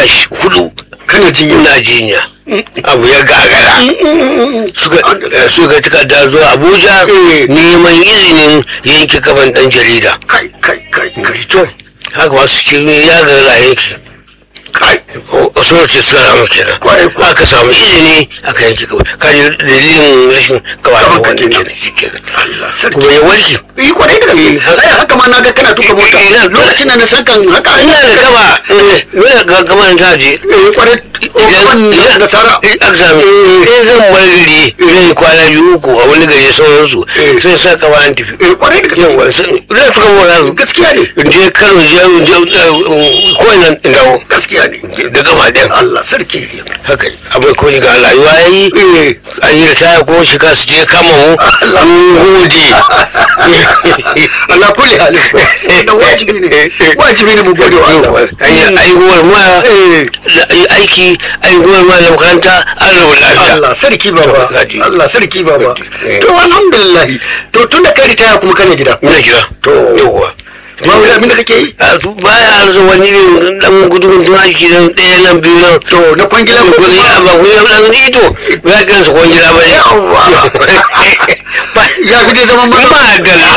shi hudu kana jinya ina jinya abu ya gagara suka eh, suka takarda zuwa abuja Eh. neman izinin yanke kafan dan jarida kai kai kai kai to haka masu cikin ya gagara yanki kai suna ce suna rama kenan Kwarai kuwa. aka samu izini aka yanke kafa kaji dalilin rashin kafa da Kafanka wani kenan. kenan shi kenan Allah sarki kuma ya warke yi kwarai da gaske ai haka ma na ga kana tuka mota Eh, ina- lokacin da na san kan haka ina da gaba ina ga gaba ta je eh kwarai wannan nasara aka sami in zan bar gari zai kwana biyu uku a wani gari sauransu Eh. sai sa kama an tafi eh kwarai da gaske yawa sun ina tuka mota su gaskiya ne in je kano je je ko ina in dawo gaskiya ne da gama ɗin Allah sarki haka abin kuma ga rayuwa ya yi eh an yi ritaya kuma shiga su je kama mu Allah. mun gode Allah kulli halin da wajibi ne wajibi ne mu gode wa Allah aihuwar ma eh da ai- aiki aihuwar ma da makaranta an rabu lafiya Allah sarki baba Gaji. Allah sarki baba Eh. to alhamdulillah to tun da kai ritaya kuma kana gida ina gida To. yawwa ba wani abin da kake yi a su baya arzu wani ne dan gudun tun aiki nan ɗaya nan biyu nan to na kwangila ko ko ya ba ku ya dan ito ba kan su kwangila ba ne Yawwa. ba ya fi dai zaman maza ma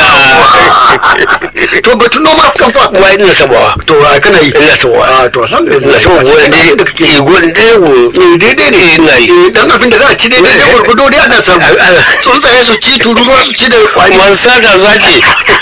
da to batun noma kan fa ba ina tabawa to a kana yi ina tabawa a to alhamdulillah ina tabawa wani da kake yi ne gudun ɗaya ko daidai ne ina yi Eh, dan abin da za a ci daidai da gurgudo dai ana samu A- a- tsuntsaye su ci tururuwa su ci da kwari man sata zaki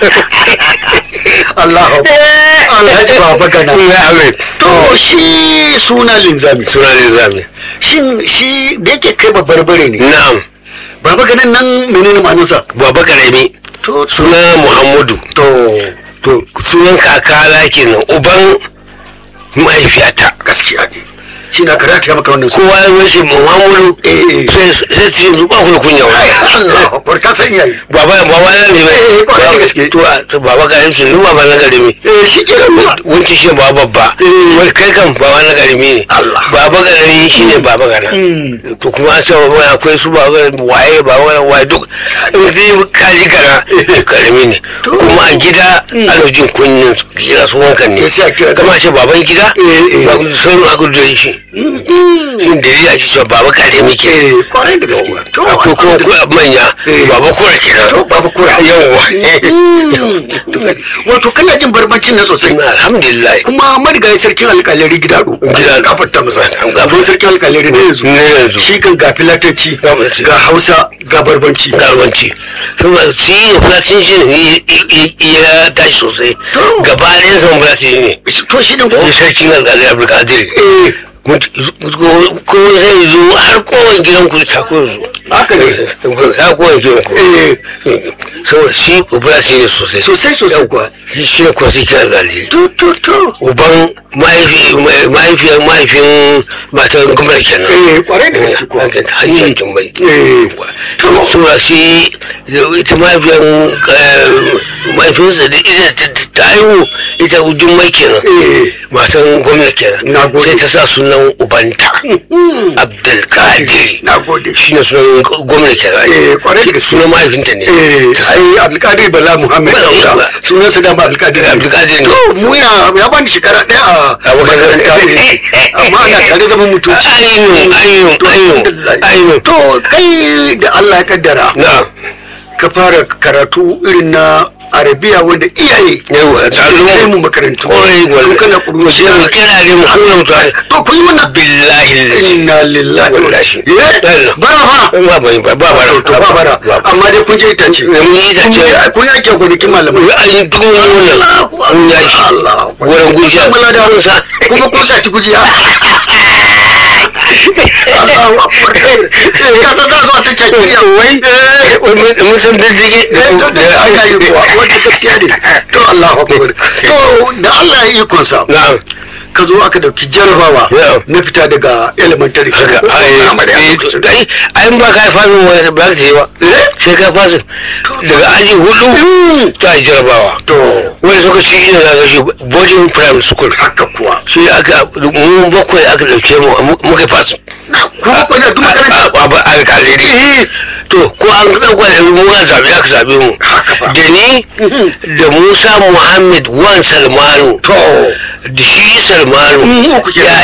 Allah Alhaji Baba Gana ina amin to shi suna linzami suna ne zami shin shi da yake kai babbar bare ne na'am Baba Ganan nan menene ma'anarsa baba karami to suna muhammadu to to sunan kakana kenan uban mahaifiyata gaskiya ne shi na karata ya maka wannan su kowa ya wace muhammadu Eh, eh. sai sai ce yanzu ba ku da kunya wa Allah akbar ka san iyaye baba baba na ne Eh, eh, kwarai da gaske. to a- to baba ka yanzu ni baba na garimi eh shi ke da ruwa wancan shi baba babba Eh. wai kai kan baba na garimi ne Allah. baba garimi shi ne baba gana Mm. to kuma an ce baba akwai su baba gana waye baba gana waye duk in dai kaji gana garimi ne To. kuma a gida ana jin kunyin su kira su wankan ne Eh, sai a kira- kama ce baban gida Eh, eh. ba ku san aka da shi shi da ya ake cewa baba garimi ke eh kwarai da gaske to akwai kuma kuma manya Eh. baba kura kenan to baba kura yawwa wato kana jin barbancin na sosai alhamdulillah kuma marigayi sarkin alkalari gidado Gidado. gafarta masa An gafarta. gaban sarkin alkalari ne yanzu ne yanzu shi kan ga filatanci Gafarta. ga hausa ga barbanci garbanci kuma shi ne fulatin shi ne ya tashi sosai To. gaba ɗayan san fulatin ne to shi ne ko ya sarkin alƙalai abdulkadir eh ko zai zo har kowane gidan ku ta ko zo haka ne ya kowane gidan ku eh saboda shi fulatin ne sosai sosai sosai kuwa shi ne kuwa sarkin alƙalai to to to uban mahaifi mahaifiyar mahaifin matan gwamnati kenan eh kwarai da gaske kuwa hanyar jumbai Eh. to saboda shi ita mahaifiyar mahaifinsa da ita ta- ta haihu ita jummai kenan eh matan gwamnati kenan Na gode. sai ta sa sunan ubanta abdulkadir na gode shi ne sunan gwamnati kenan Eh, kwarai da gaske. sunan mahaifinta ne eh ai abdulkadir bala muhammad Bala, hausa Bala. sunan sa dama abdulkadir abdulkadir ne to mu yana ya bani shekara daya a makaranta ne amma ana tare zaman mutunci ainihin ainihin to ainihin alhamdulillah. ainihin to kai da Allah ya kaddara na ka fara karatu irin na arabiya wanda iyaye yawa da suke kai mu al'umma makarantu kwarai tun kana gwal sai mu kuruwa kira ne mu kullum tare to kun yi wannan billahi lillahi inna lillahi wa inna Wallahi. ilaihi bara fa ba ba ba ba ba to ba bara amma dai kun je itace mun yi itace. Kun yi- kun yake gonakin malamai an yi tun wannan mun ya shi Allah wurin gujiya Mala da sa kuma kun sa ci gujiya Allahu akbar ka san za zuwa ta cakiya wai wai mun san diddige da aka yi kuwa wanda gaskiya ne to Allahu akbar to da Allah ya yi kunsa na'am ka zo aka dauki jarabawa Yeah. na fita daga elementary haka ko ai primary a ai lokacin. ai ai ba ka fasin wani ba ka yi ba sai ka fasin daga aji hudu ta jarabawa to wani suka ci shi da ga shi boarding primary school haka kuwa sai aka mu bakwai aka dauke mu muka fasin na kuma ko da duk makaranta a ba alkaliri to ko an ɗauka da mu an zaɓe aka zaɓe mu Haka fa. da ni da musa muhammad wan salmanu to da shi salmanu Mm, uku kenan.